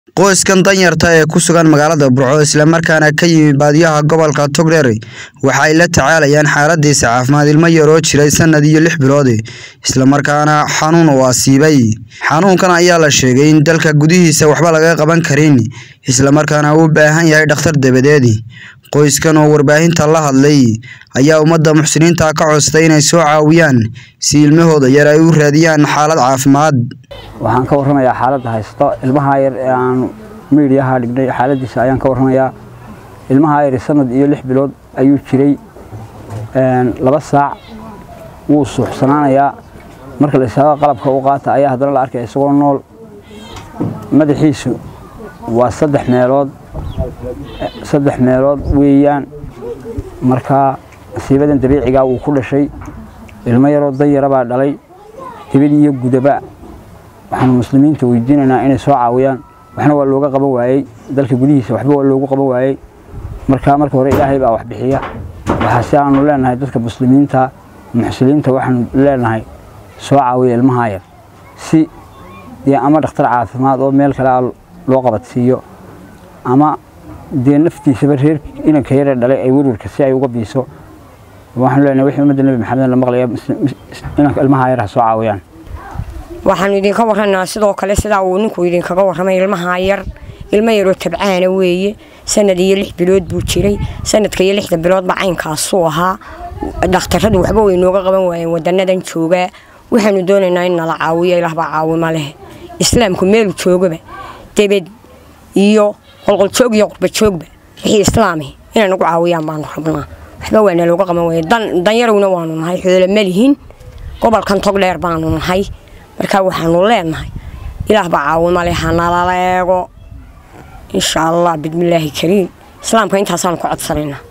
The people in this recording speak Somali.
qoyskan danyarta ee ku sugan magaalada burco islamarkaana ka yimi baadiyaha gobolka togdheer waxa ay la tacaalayaan xaaladiisa caafimaad ilmo yaroo jiray sanad iyo lix bilood islamarkaana xanuun uu asiibay xanuunkan ayaa la sheegay in dalka gudihiisa waxba laga qaban karin islamarkaana uu u baahan yahay dhakhtar dabadeed qoyskan oo warbaahinta la hadlay ayaa ummadda muxsiniinta ka codstay inay soo caawiyaan si ilmahooda yar ay u raadiyaan xaalad caafimaad waxaan ka warramayaa xaaladda haysto ilmaha yar ee aan miidhiyaha dhignay xaaladiisa ayaan ka warramayaa ilmaha yar sanad iyo lix bilood ayuu jiray laba saac wuu suuxsanaanayaa marka la isaago qalabka u qaata ayaa haddana la arkaya isagoo nool madaxiisu waa saddex meelood saddex meelood weeyaan markaa nasiibadan dabiicigaa wuu ku dhashay ilmo yaroo danyara baa dhalay dibad iyo gudaba waxaanu muslimiinta weydiinaynaa inay soo caawiyaan waxna waa looga qaban waayey dalka gudihiisa waxba waa loogu qaban waayey markaa marka hore ilaahay baa wax bixiya waxaase aanu leenahay dadka muslimiinta muxsiliinta waxaanu leenahay soo caawiya ilmaha yar si dee ama dhakhtar caafimaad oo meel kale a loo qabadsiiyo ama dee naftiisaba reer inanka yaree dhalay ay werwarka si ay uga biiso waxaanu leenahay wixii ummadda nebi maxamed la maqlaya inanka ilmaha yar ha soo caawiyaan waxaanu idinka warranaa sidoo kale sidaa uu ninku idinkaga warramay ilmaha yar ilmo yaroo tabcaana weeye sanad iyo lix bilood buu jiray sanadka iyo lixda biloodba caynkaasuu ahaa dhakhtarradu waxba way nooga qaban waayeen wadanadan joogaa waxaanu doonaynaa in nala caawiyo ilaahbaa caawima leh islaamku meelu joogaba debed iyo qolqoljoog iyo qurbajoogba wixii islaami inay nagu caawiyaan baanu rabnaa waxba waa nalooga qaban waaya danyarowna waanu nahay xoolo malihin gobolkan togdheer baanu nahay markaa waxaanu leenahay ilaah baa caawima leh hanalala eego insha allah bismillaahi kariim islaamka intaasaanu ka codsanaynaa